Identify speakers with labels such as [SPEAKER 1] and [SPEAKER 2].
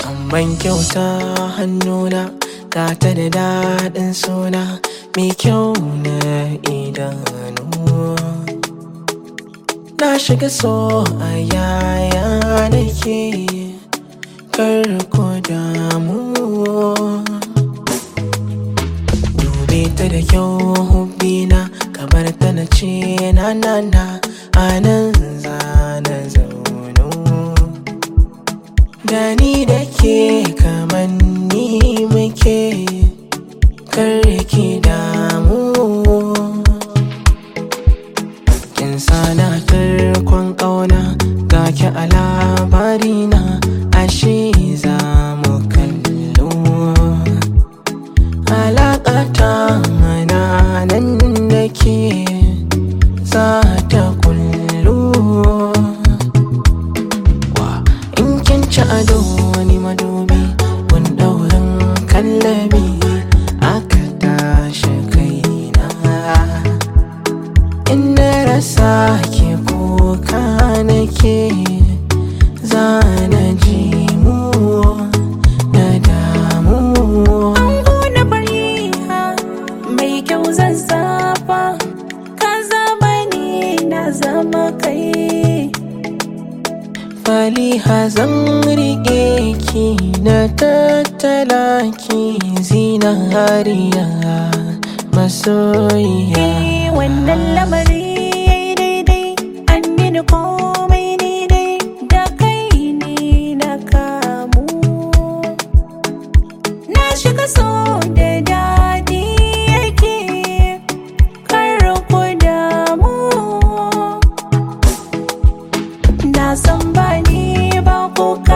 [SPEAKER 1] ban kyauta hannuna ga ta da daɗin suna mai kyau na idanu na shiga so a yaya nake kar ku damu dube ta da kyau hubbina kamar ta na ce na na na a nan za na zaunu da ni da ke kamar ni muke kar ki damu kin sana tarkon ƙauna ga ki a labarina ashe za mu kallo alaƙata mana nan da ke za ta kullu in kin ci ado wani madubi kun ɗaurin kallabi aka tashi kaina in na rasa ke kuka nake za na ji mu na damu
[SPEAKER 2] Ango na fariha mai kyau zan zafa ka zama ni na zama kai
[SPEAKER 1] Faliha zan riƙe ki na tattala ki zinariya masoyiya
[SPEAKER 2] Eh, wannan lamari yayi daidai an mini komai ni dai da kai ne na kamu na shiga so da daɗi yake kar ku damu na san ba ni ba ku